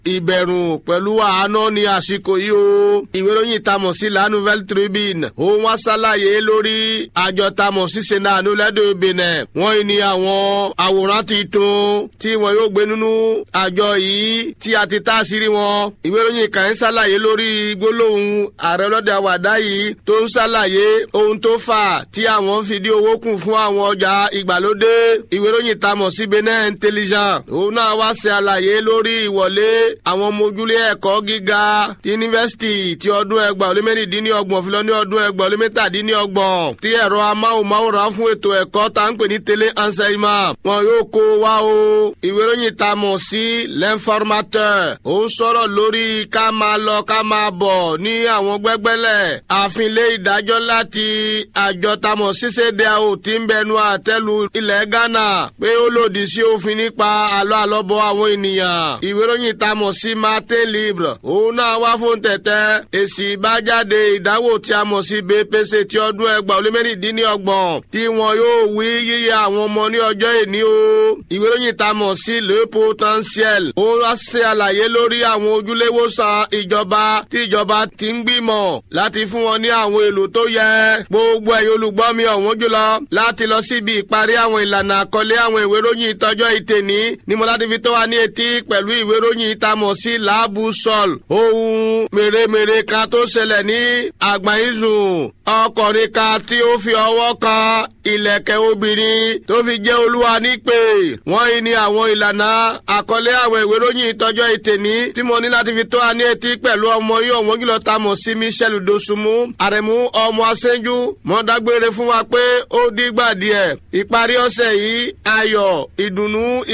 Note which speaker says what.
Speaker 1: ìbẹ̀rù pẹ̀lú àánú ní àsìkò yìí o. ìwé ìròyìn tamọ̀ sí La Nouvelle Tribune òun wá ṣàlàyé lórí àjọ tamọ̀ sí Sénat lẹ́dọ̀ Benin. wọ́n ní àwọn àwòrán tuntun tí wọ́n yóò gbé nínú àjọ yìí tí a ti tá àṣírí wọn. ìwé ìròyìn kan ń ṣàlàyé lórí gbólóhùn ààrẹ ọlọ́dẹ àwàdá yìí tó ń ṣàlàyé ohun tó fà tí àwọn fi dí owó kù fún àwọn ọjà ìgbàlódé. ìwé ìròyìn tamọ̀ sí Benin Intelligent òun náà wá ṣe àlàyé lórí ìwọlé àwọn ọmọ ojúlé ẹ̀kọ́ gíga yunifásitì ti ọdún ẹgbàá ó lé mẹ́rìndínlọ́gbọ̀n fi lọ ní ọdún ẹgbàá ó lé mẹ́tàdínlọ́gbọ̀n tí ẹ̀rọ amáhùnmáwòrán fún ètò ẹ̀kọ́ tá ń pè ní télé enseignement wọn yóò kó wa o ìwé ìròyìn tá a mọ̀ sí l'informateur ó ń sọ̀rọ̀ lórí ká máa lọ ká máa bọ̀ ní àwọn gbẹ́gbẹ́lẹ̀ àfilé ìdájọ́ láti àjọ tá a mọ̀ sí CEDEAO tí ń bẹnu àtẹ́lu ilẹ̀ Ghana pé ó lòdì sí òfin nípa àlọ́ àlọ́bọ̀ àwọn ènìyàn ìwé ìròyìn tá a mọ̀ sí Martin Libre òun náà wá fún tẹ̀tẹ̀ èsì ìbájáde ìdánwò tí a mọ̀ sí BPC ti ọdún ẹgbàá ó lé mẹ́rìndínlọ́gbọ̀n tí wọn yóò wí yíyẹ àwọn ọmọ ní ọjọ́ ìní o ìwé ìròyìn tá a mọ̀ sí Le Potentiel ó wá ṣe àlàyé lórí àwọn ojúléwòsàn ìjọba tí ìjọba ti ń gbìmọ̀ láti fún wọn ní àwọn èlò tó yẹ gbogbo ẹ̀yin olùgbọ́ mi ọ̀wọ́n jùlọ láti lọ síbi ìparí àwọn ìlànà àkọlé àwọn ìwé ìròyìn ìtọ́jọ́ ìtẹ̀ní ni mo láti fi tó wa ní etí pẹ̀lú ìwé ìròyìn tá a mọ̀ sí laabu sọl ohun mèremère kan tó ṣẹlẹ̀ ní àgbáyézùn ọkùnrin kan tí ó fi ọwọ́ kan ìlẹ̀kẹ̀ obìnrin tó fi jẹ́ olúwa nípè wọ́n yìí ní àwọn ìlànà àkọlé àwọn ìwé ìròyìn ìtọ́jọ́ ìtẹ̀ní tí mo ní láti fi tó wa ní etí pẹ̀lú ọmọ yìí ọ̀wọ́n jùlọ tá a mọ̀ sí Michel Dosunmu àrẹ̀mú ọmọ aṣẹ́jú mọ́ dágbére fún wa pé ó dìgbà díẹ̀ ìparí ọ̀sẹ̀ yìí ayọ̀ ìdùnnú